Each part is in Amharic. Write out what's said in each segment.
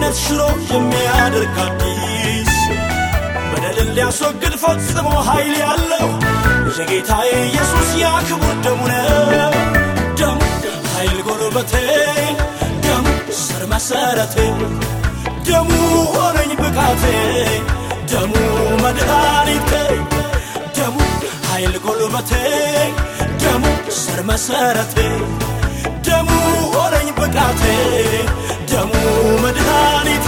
ሞት ሽሮ የሚያደርግ አዲስ በደልን ሊያስወግድ ፈጽሞ ኃይል ያለው የጌታዬ ኢየሱስ ያ ክቡር ደሙ ነው። ደሙ ኃይል ጎልበቴ፣ ደሙ ስር መሰረቴ፣ ደሙ ሆነኝ ብቃቴ፣ ደሙ መድኃኒቴ፣ ደሙ ኃይል ጎልበቴ፣ ደሙ ስር መሰረቴ፣ ደሙ ሆነኝ ብቃቴ፣ ደሙ መድኃኒቴ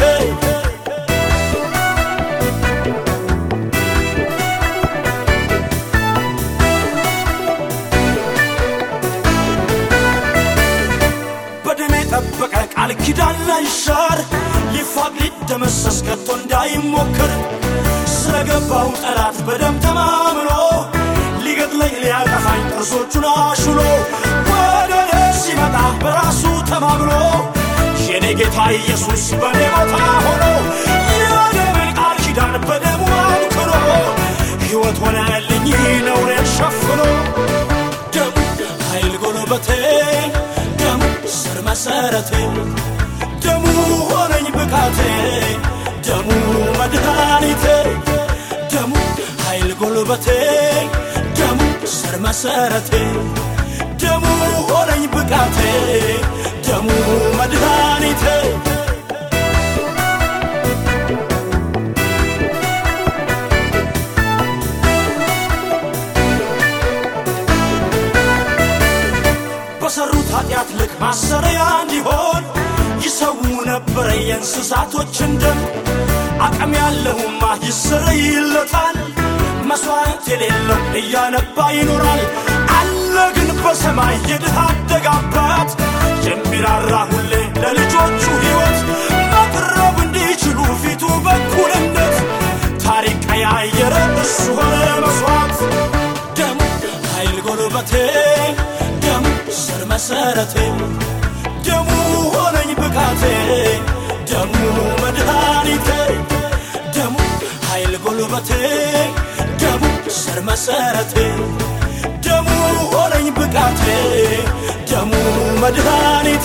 በደም የጠበቀ ቃል ኪዳን ላይሻር ሊፋቅ ሊደመሰስ ከቶ እንዳይሞከር ስለገባው ጠላት በደም ተማምኖ ሊገድለኝ ሊያጠፋኝ ጥርሶቹን አሹሎ ወደ እኔ ሲመጣ በራሱ ተማምኖ የኔ ጌታ ኢየሱስ በኔ ቦታ ሆኖ የደሜን ቃል ኪዳን በደሙ አንክሮ ሕይወት ሆነልኝ ነውሬን ሸፍኖ ደሙ ኃይል ጎልበቴ ደሙ ስር መሰረቴ ደሙ ሆነኝ ብቃቴ ደሙ መድኃኒቴ ደሙ ኃይል ጎልበቴ ደሙ ስር መሰረቴ ደሙ ሆነኝ ብቃቴ ደሙ መድኃኒቴ በሰሩት ኃጢአት ልክ ማሰሪያ እንዲሆን ይሰዉ ነበረ የእንስሳቶችን ደም። አቅም ያለውማ ይሰረይለታል፣ መሥዋዕት የሌለው እያነባ ይኖራል። አለ ግን በሰማይ የድሃ አደግ አባት የሚራራ ሁሌ ለልጆቹ ሕይወት መቅረብ እንዲችሉ ፊቱ በኩልነት ታሪክ ቀያየረ እሱ ሆነ መሥዋዕት ደሙ ኃይል ጎልበቴ ደሙ ስር መሰረቴ ደሙ ሆነኝ ብቃቴ ደሙ መድኃኒቴ ደሙ ኃይል ጎልበቴ ደሙ ስር መሰረቴ ደሙ ሆነኝ ብቃቴ ደሙ መድኃኒቴ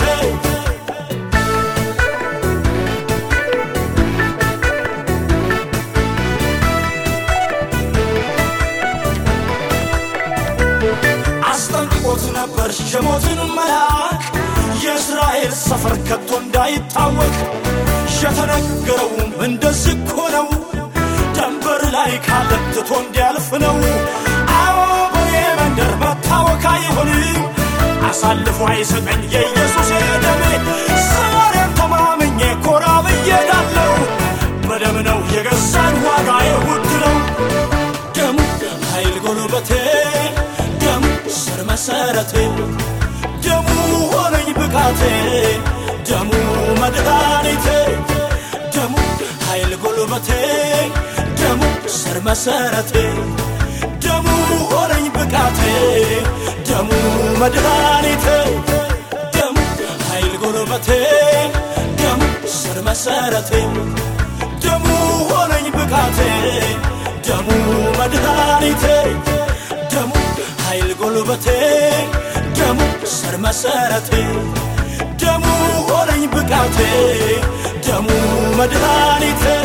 አስጠንቅቆት ነበር የሞትን መልአክ የእስራኤል ሰፈር ከቶ እንዳይታወቅ የተነገረውም እንደዚህ እኮ ነው። ደንበር ላይ ካለ ትቶ እንዲያልፍ ነው። አዎ በኔ መንደር መታወክ አይሆንም። አሳልፎ አይሰጠኝ የኢየሱስ ደሜ። ዛሬም ተማምኜ ኮራ ብዬ ዳለው በደም ነው የገዛን ዋጋዬ ውድ ነው። ደሙ ኃይል ጎልበቴ ደሙ ስር መሰረቴ ደሙ ሆነኝ ብቃቴ ደሙ መድኃኒቴ ደሙ ኃይል ጎልበቴ ደሙ ስር መሰረቴ ደሙ ሆነኝ ብቃቴ ደሙ መድኃኒቴ ደሙ ኃይል ጎልበቴ ደሙ ስር መሰረቴ ደሙ ሆነኝ ብቃቴ ደሙ መድኃኒቴ ደሙ ኃይል ጎልበቴ ደሙ ስር መሰረቴ ደሙ ሆነኝ ብቃቴ ደሙ መድኃኒቴ